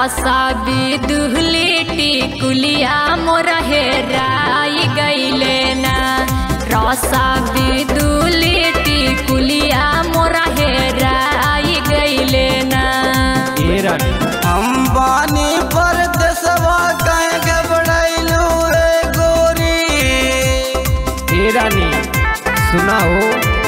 रसा बिदुहलेटी कुलिया मोर हेराई गईले ना रसा बिदुहलेटी कुलिया मोर हेराई गईले ना ए रानी अंबानी पर देशवा कहे घबराइलू रे गोरी ए रानी सुना हो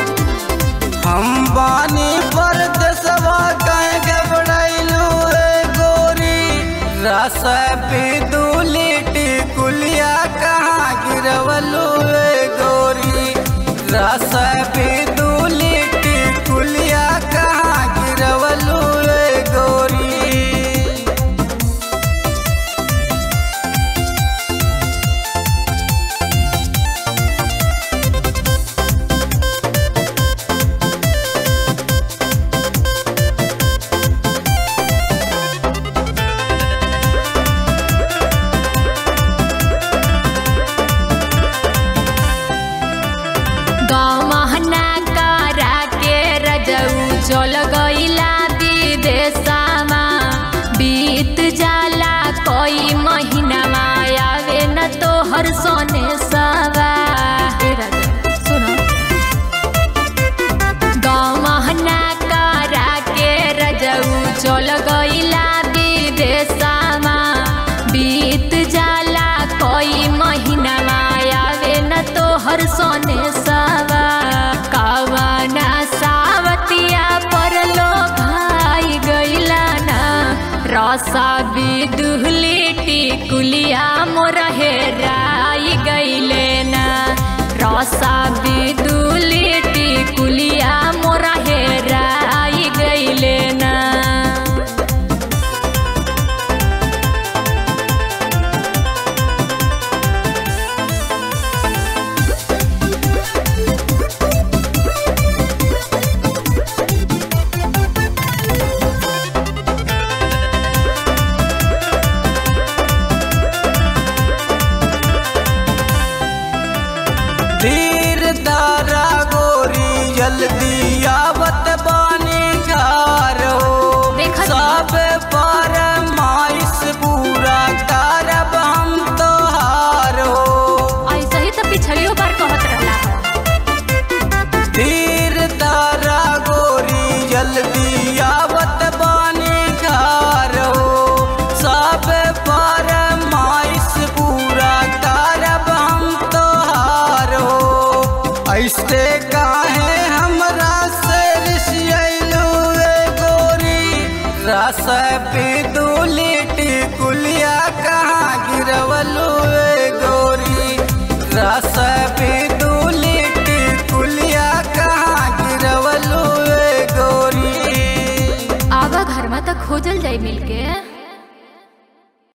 अंबानी पर देशवा कहे घबराइलू रे गोरी रस बिदुलिटी कुलिया कहाँ गिरवलू रे गोरी रस बिदुलिटी कुलिया कहाँ गिरवलू रे गोरी गमहना करा के रजऊ चल गईला विदेशमा बीत जाला कोई महीना आवे न तो हर सोने सवा ए राजा, सुनो गमहना करा के रजऊ चल गईला विदेशमा बीत जाला कोई महीना आवे न तो हर सोने सवा कवना सावतिया पर लो भाई गईला ना रसा बिदुहलेटी कुलिया मोर हेराई गईले ना रसा बिदुहलेटी कुलिया मोर हेराई गईले ना धीर दारा गोरी जल्दी आवत बानी घर हो देखत सब पर माइस पूरा करब हम तोहार हो ऐसे ही तो पिछलियो बार कहत रहला धीर दारा गोरी जल्दी आवत बानी घर हो सब पर माइस पूरा करब हम तोहार हो ऐसे काहे हमरा से रिसियलू रे गोरी रस बिदुलिटी कुलिया कहाँ गिरवलू रे गोरी रस